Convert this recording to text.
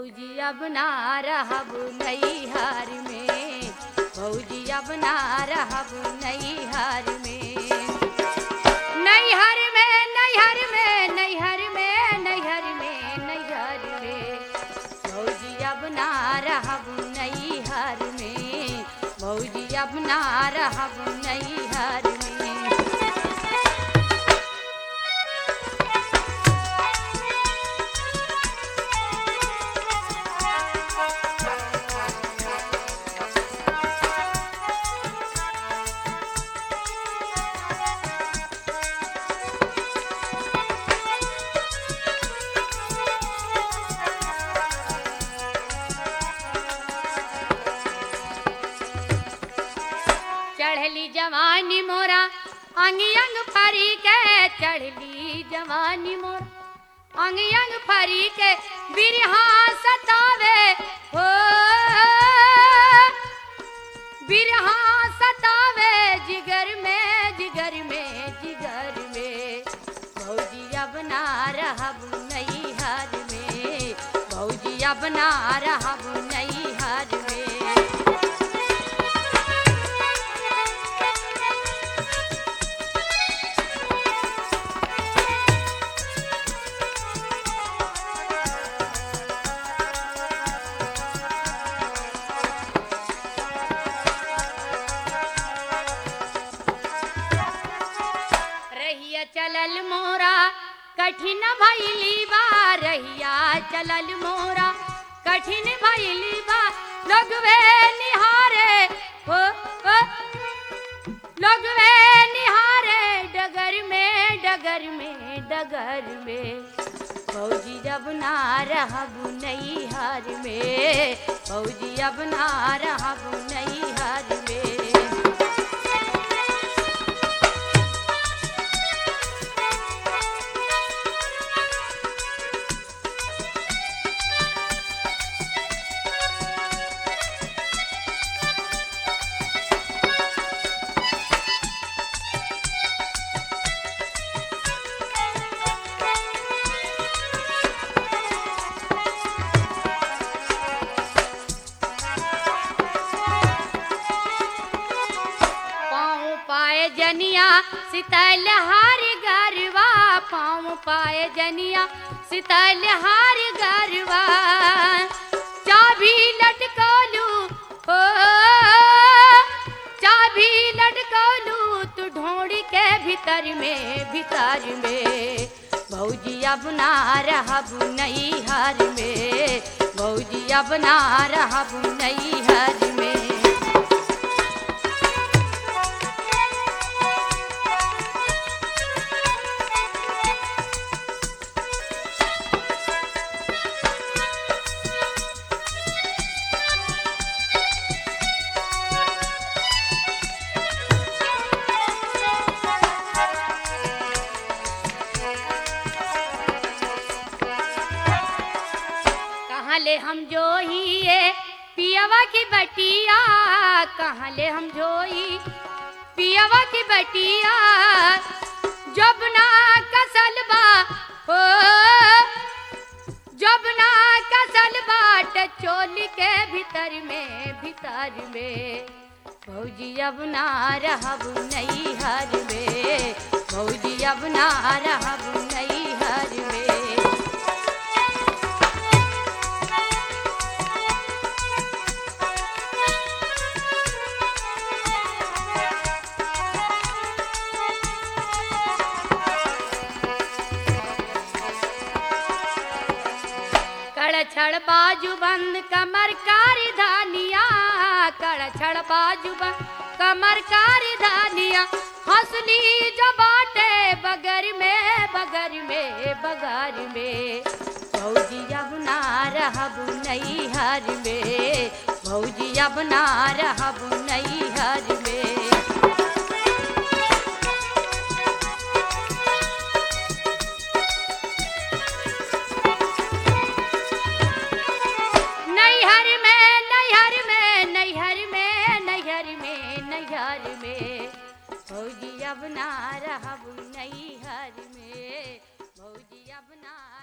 भौजी अब ना रहब नैहर में भौजी अब ना रहब नैहर में नैहर में नैहर में नैहर में नैहर में नैहर में भौजी अब ना रहब नैहर में भौजी अब ना रहब नैहर में चढ़ली जवानी मोरा अंग अंग फरी के चढ़ली जवानी मोरा अंग अंग फरी के बिरहा सतावे हो बिरहा सतावे जिगर में जिगर में जिगर में भौजी अब ना रहब नैहर में भौजी अब ना रहब नैहर में रहिया चलल मोरा कठिन भैली बा रहिया चलल मोरा कठिन भैली बा लोगवे निहारे हो हो लोगवे निहारे डगर में डगर में डगर में फौजी जब ना रहब नैहर में फौजी अब ना रहब नैहर में पाँव पाए जनिया सितल हार गरवा पाँव पाए जनिया सितल हार गरवा चाबी लटकलू हो चाबी लटकलू तू ढोड़ी के भीतर में भीतर में भौजी अब ना रहब नैहर में भौजी अब ना रहब नैहर में कहाँ ले हम जो ही ये पियवा की बटिया कहाँ ले हम जो ही पियवा की बटिया जब ना कसल बा हो जब ना कसल बाट चोली के भीतर में भीतर में भौजी अब ना रहब नैहर में भौजी अब ना रहब नैहर में कड़ छड़ बाजू बंद कमर कारी धानिया कड़ छड़ बाजू बंद कमर कारी धानिया हंसली जो बाटे बगर में बगर में बगर में भौजी अब ना रहब नैहर में भौजी अब ना रहब नैहर में नैहर में नैहर में नैहर में नैहर में नैहर में भौजी अब ना रहब नैहर में भौजी अब ना